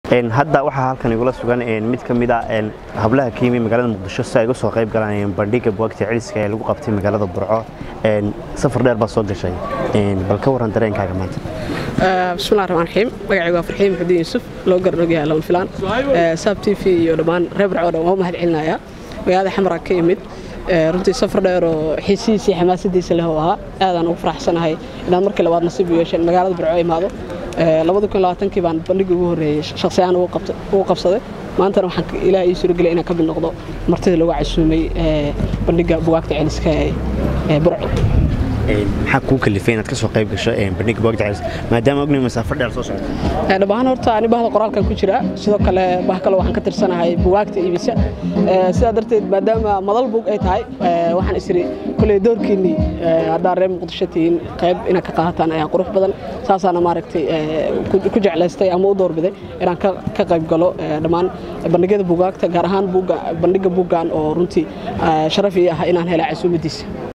hadda waxaa halkan igula sugan mid ka mid a hablaha ka yimi magaalada muqdisho si ay uga soo qayb galaan bandhiga buwaagta celiska ee lagu qabtay magaalada burco safar dheer baa soo gashay bal ka waran dareenkaaga maanta bismillahi raxmaan raxiim magacaygu waa farxiin maxudiin yuusuf loo garanoogyaha lawn filaan saab t v iyo dhammaan reer burco dhan waa mahad celinayaa magaalada xamara ka yimid runtii safar dheer oo xiisihiisa iyo xamaasadiisa leh oo ahaa aadaan ugu faraxsanahay inaan markii labaad nasiib u yeesheen magaalada burco imaado kii baan bandhigii ugu horreeyey shakhsiyaan ugu qabsaday maantana waxaan ilaah ii suuragelay inaan ka mid noqdo martida lagu casuumay bandhigga bugaagta celiska ee burco maxaa kuu kalifay inaad ka soo qayb gasho bandhigga bugaagta celiska maadaama ognahay masaafo dheer soo socota dhabahaan horta ani bahda qoraalkan ku jira sidoo kale bah kale waxaan ka tirsanahay bugaagta iibisa sidaa darteed maadaama madal bug ay tahay waxaan isiri koley doorkiinnii haddaa reer muqdisho tihiin qayb inaad ka qaataan ayaa qurux badan saasaana maaragtay ku jeclaystay ama u doorbiday inaan ka qayb galo dhammaan bandhigyada bugaagta gaar ahaan bandhigga buggan oo runtii sharaf ii ah inaan helay casuumadiisa